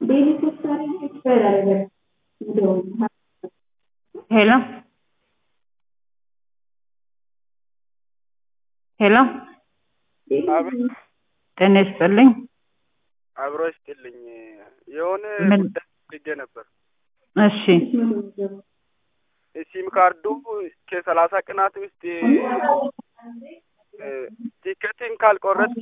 ሄሎ ሄሎ አቤት ጤና ይስጥልኝ። አብሮ ይስጥልኝ። የሆነ ምን? ጉዳይ ፈልጌ ነበር። እሺ ሲም ካርዱ ከሰላሳ ቀናት ውስጥ ቲኬትን ካልቆረጥ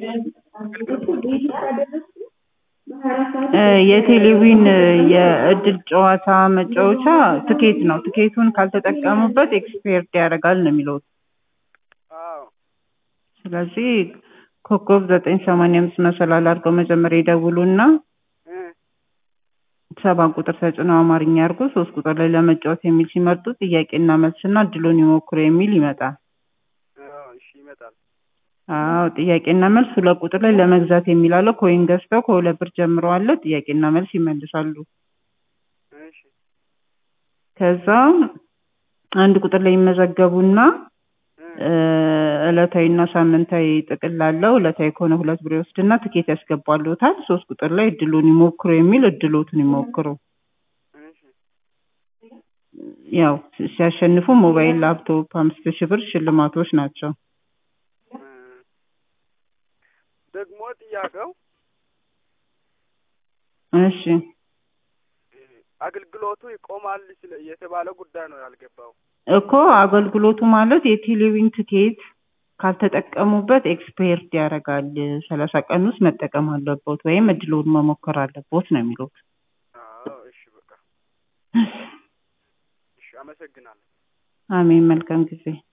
እ የቴሌቪዥን የእድል ጨዋታ መጫወቻ ትኬት ነው። ትኬቱን ካልተጠቀሙበት ኤክስፓየርድ ያደርጋል ነው የሚለው። አዎ ስለዚህ ኮከብ ዘጠኝ ሰማንያ አምስት መሰላል አድርገው መጀመሪያ ይደውሉና እ ሰባት ቁጥር ተጭነው አማርኛ አድርጎ ሶስት ቁጥር ላይ ለመጫወት የሚል ሲመርጡ ጥያቄና መልስና እድሉን ይሞክሩ የሚል ይመጣል። አዎ እሺ ይመጣል። አዎ ጥያቄና መልስ ሁለት ቁጥር ላይ ለመግዛት የሚል አለ። ኮይን ገዝተው ከሁለት ብር ጀምሮ አለ። ጥያቄና መልስ ይመልሳሉ። እሺ ከዛ አንድ ቁጥር ላይ ይመዘገቡና እ እ ዕለታዊና ሳምንታዊ ጥቅል አለው። ዕለታዊ ከሆነ ሁለት ብር ይወስድና ትኬት ያስገባሉታል። ሶስት ቁጥር ላይ እድሉን ይሞክሩ የሚል እድሎቱን ይሞክሩ። እሺ ያው ሲያሸንፉ ሞባይል፣ ላፕቶፕ አምስት ሺህ ብር ሽልማቶች ናቸው። እ ደግሞ ጥያቄው እሺ አገልግሎቱ ይቆማል ስለ የተባለ ጉዳይ ነው ያልገባው። እኮ አገልግሎቱ ማለት የቴሌቪዥን ትኬት ካልተጠቀሙበት ኤክስፓየርድ ያደርጋል። ሰላሳ ቀን ውስጥ መጠቀም አለቦት ወይም እድሉን መሞከር አለቦት ነው የሚሉት። አዎ እሺ በቃ እሺ አመሰግናለሁ። አሜን። መልካም ጊዜ